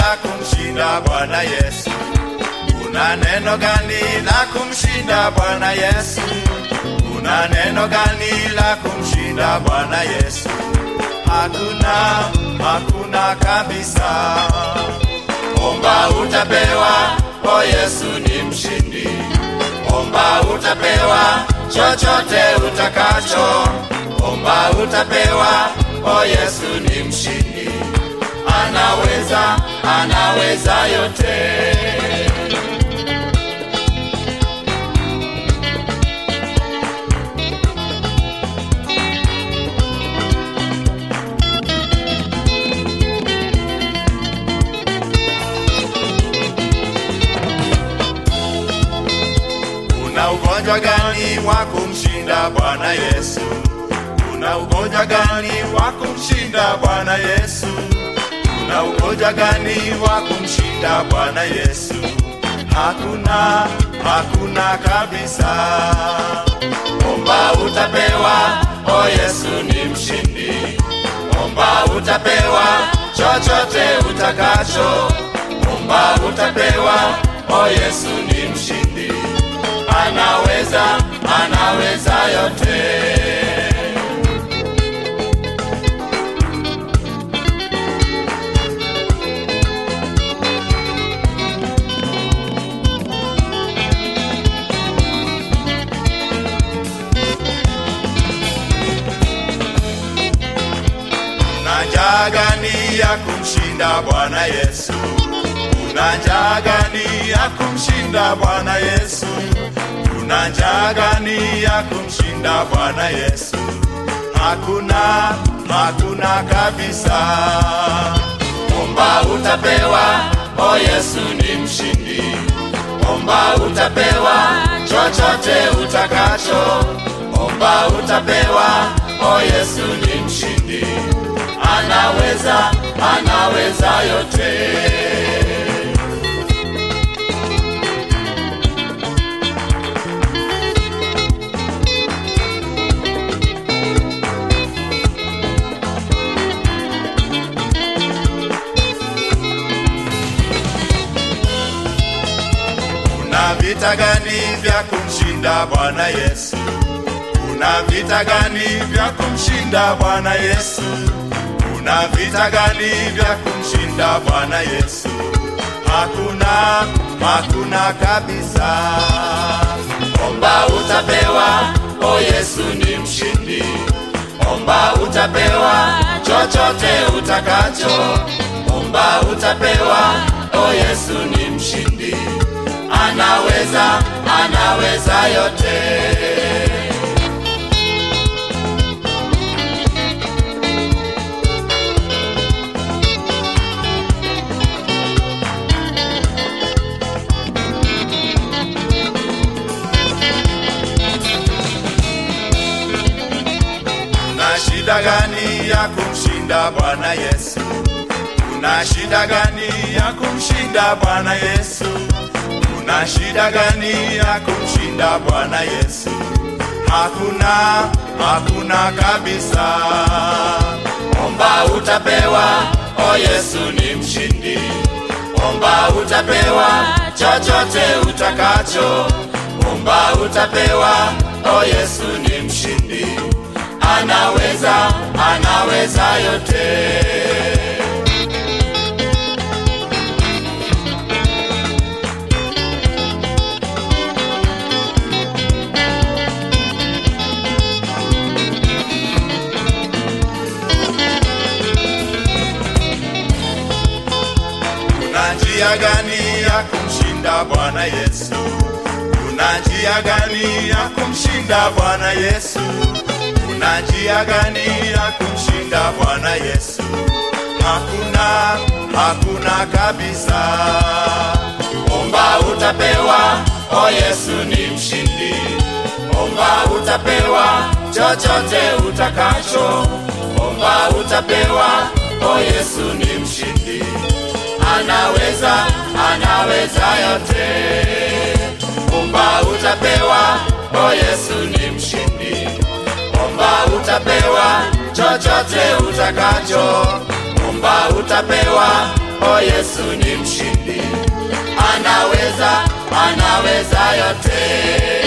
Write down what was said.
la kumshinda Bwana Yesu? Una neno gani la kumshinda Bwana Yesu? Una neno gani la kumshinda Bwana Yesu? Hakuna, hakuna kabisa. Omba utapewa, o Yesu ni mshindi. Omba utapewa chochote utakacho. Omba utapewa, o Yesu ni mshindi. Anaweza, anaweza yote. Una ugonjwa gani wa kumshinda Bwana Yesu? Una ugonjwa gani wa kumshinda Bwana Yesu? Una ugonjwa gani wa kumshinda Bwana Yesu? Hakuna, hakuna kabisa. Omba utapewa, o Yesu ni mshindi. Omba utapewa chochote utakacho. Omba utapewa, o Yesu ni mshindi. Anaweza, anaweza yote. Una njaa gani ya kumshinda Bwana Yesu? Una njaa gani ya kumshinda Bwana Yesu? Una njaa gani ya kumshinda Bwana Yesu? Hakuna, hakuna kabisa. Omba utapewa, o Yesu ni mshindi. Omba utapewa chochote utakacho. Omba utapewa, o Yesu ni mshindi. Anaweza, anaweza yote. Una vita gani vya kumshinda Bwana Yesu? Una vita gani vya kumshinda Bwana Yesu? Una vita gani vya kumshinda Bwana Yesu? Hakuna, hakuna kabisa. Omba utapewa, o Yesu ni mshindi. Omba utapewa chochote utakacho. Omba utapewa, o Yesu ni mshindi. Anaweza, anaweza yote. Una shida gani ya kumshinda Bwana Yesu? Una shida gani ya kumshinda Bwana Yesu? Una shida gani ya kumshinda Bwana Yesu? Hakuna, hakuna kabisa. Omba utapewa, o Yesu ni mshindi. Omba utapewa chochote utakacho. Omba utapewa, o Yesu ni mshindi. Anaweza, anaweza yote. Una njia gani ya kumshinda Bwana Yesu? Una njia gani ya kumshinda Bwana Yesu? Una njia gani ya kumshinda Bwana Yesu? Hakuna, hakuna kabisa. Omba utapewa, o Yesu ni mshindi. Omba utapewa chochote utakacho. Omba utapewa, o Yesu ni mshindi. Anaweza, anaweza yote. Omba utapewa, o Yesu ni mshindi. Omba utapewa chochote utakacho. Omba utapewa, o Yesu ni yaweza yote